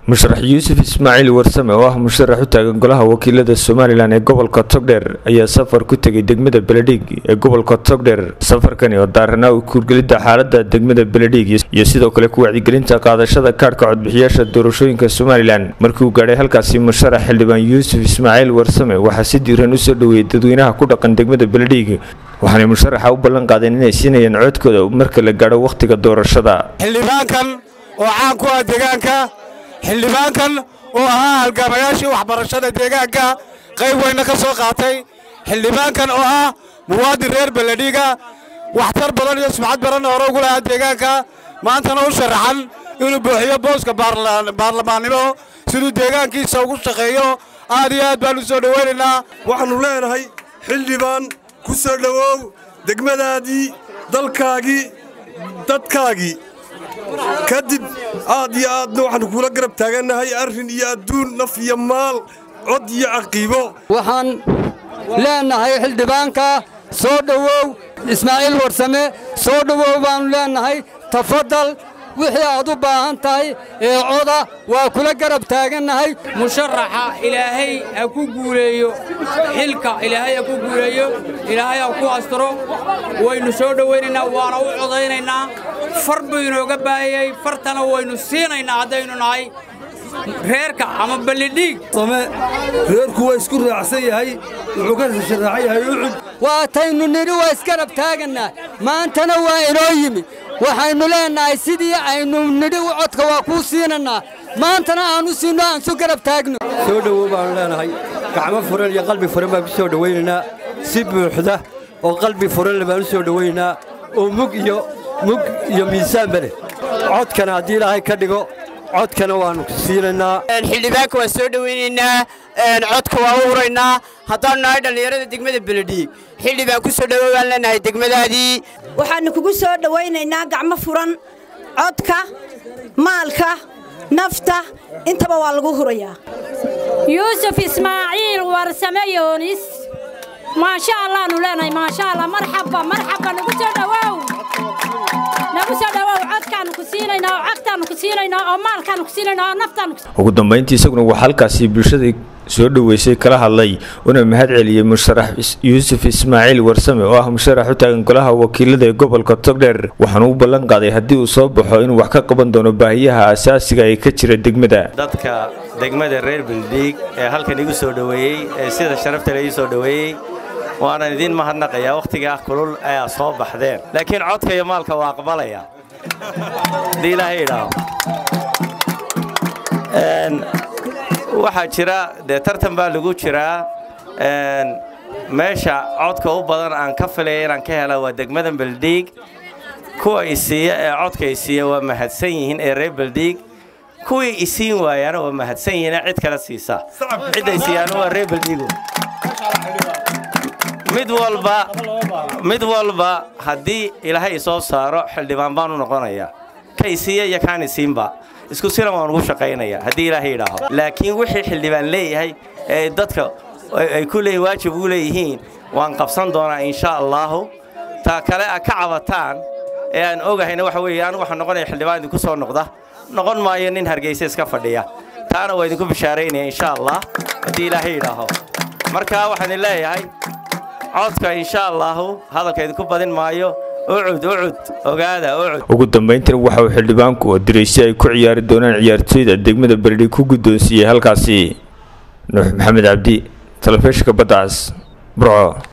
musharax yuusuf ismaaciil warsame oo ah musharax u taagan golaha wakiilada somalilan ee gobolka togdheer ayaa safar ku tegay degmada beledhiig ee gobolka togdheer safarkani oo daaranaa u kuurgelidda xaalada degmada beledhiig iyo sidoo kale ku wacdigelinta qaadashada kaadhka codbixiyaasha doorashooyinka somalilan markii uu gaadhay halkaasi musharax xildhibaan yuusuf ismaaciil warsame waxaa si diiran usoo dhoweeyay dadweynaha ku dhaqan degmada beledhiig waxaanay musharaxa u ballan qaadeen inay siinayaan codkooda marka la gaadho wakhtiga doorashada xildhibaankan oo caan ku ah deegaanka xildhibaankan oo ahaa halgaamayaashii waxbarashada deegaanka qayb weyna ka soo qaatay xildhibaankan oo ah muwaadin reer beledhiiga waxtar badan iyo subxad badanna hore ugu lahaa deegaanka maantana u sharaxan inuu buuxiyo booska baarlamaannimo siduu deegaankiisa ugu shaqeeyo aad iyo aad baan u soo dhowaynaynaa waxaannu leenahay xildhibaan ku soo dhowow degmadaadii dalkaagii dadkaagii kadib aad iyo aadna waxaannu kuula garab taagannahay arrin iyo adduun naf iyo maal cod iyo caqiibo waxaan leennahay xildhibaanka soo dhowow ismaaciil warsame soo dhowow baannu leennahay tafadal wixii aad u baahan tahay ee coda waa kula garab taagannahay musharaxa ilaahay ha ku guuleeyo xilka ilaahay ha ku guuleeyo ilaahay ha ku astiro waynu soo dhowaynaynaa waana u codaynaynaa far buu inooga baahayey fartana waynu siinaynaa haddaynu nahay reerka ama ballidhiig reerku waa isku raacsan yahay wuxuu ka sharaxan yahay ucud waataynu nidhi waa isgarab taagannaa maantana waa inoo yimi waxaynu leennahay sidii aynu nidhi codka waa kuu siinannaa maantana aanu siinno aan su garab taagno soo dhowow baannu leenahay gacmo furan iyo qalbi furan baan ku soo dhowaynaynaa si buuxda oo qalbi furanle baan u soo dhowaynaynaa oo mug iyo mug iyo miisaanba leh codkana haddii ilaahay ka dhigo codkana waannu siinaynaa xildhibaanka waan soo dhowaynaynaa codka waa u huraynaa haddaannu nahay dhallinyarada degmada beledhiig xildhibaan ku soo dhowow baan leenahay degmadaadii waxaannu kugu soo dhowaynaynaa gacmo furan codka maalka nafta intaba waa lagu hurayaa yuusuf ismaaciil warsame yoonis maasha allaannu leenahay maasha allah marxaba marxaba nagu soo dhowow nagu soo dhowow codkaannu ku siinaynaa oo cagtaannu ku siinaynaa oo maalkaannu ku siinaynaa oo naftaannu ugu dambayntii isaguna waxaa halkaasi bulshadii soo dhoweysay kala hadlay una mahad celiyey musharax yuusuf ismaaciil warsame oo ah musharax u taagan golaha wakiilada ee gobolka togdheer waxaana u ballan qaaday haddii uu soo baxo inuu wax ka qaban doono baahiyaha asaasiga ee ka jira degmada dadka degmada reer beledhiig ee halkan igu soo dhoweeyey ee sida sharafta le ii soo dhoweeyey waanan idiin mahadnaqayaa wakhtigaa kulul ayaa soo baxdeen laakiin codka iyo maalka waa aqbalaya haddii ilaahay idhaaho waxaa jira dee tartan baa lagu jiraa meesha codka u badan aan ka filaya inaan ka hela waa degmada beledhiig kuwa isiiya ee codka isiiya waa mahadsan yihiin ee reer beledhiig kuwii isiin waayaana waa mahadsan yihiin ee cid kale siisa cidda isiiyaana waa reer beledhiigu mid walba mid walba haddii ilaahay isoo saaro xildhibaan baan u noqonayaa ka isiiya iyo kaan isiinba isku sinan waan ugu shaqaynayaa haddii ilaahay idhaaho laakiin wixii xildhibaan leeyahay ee dadka ay ku leeyihin waajib ugu leeyihiin waan qabsan doonaa insha allaahu taa kale a ka cabataan ee aan ogahayna waxa weeye anigu waxaan noqonaya xildhibaan idinku soo noqda noqon maayo nin hargeysa iska fadhiya taana waa idinku bishaaraynaya insha allah haddii ilaahay idhaaho marka waxaan idin leeyahay codka insha allaahu hadalka idinku badin maayo ucud ucud ogaada ucud ugu dambayntina waxa uu xildhibaanku oo diray si ay ku ciyaari doonaan ciyaartooyda degmada beledhi ku guddoonsiiyey halkaasi nuux maxamed cabdi talefishinka baddacaas burco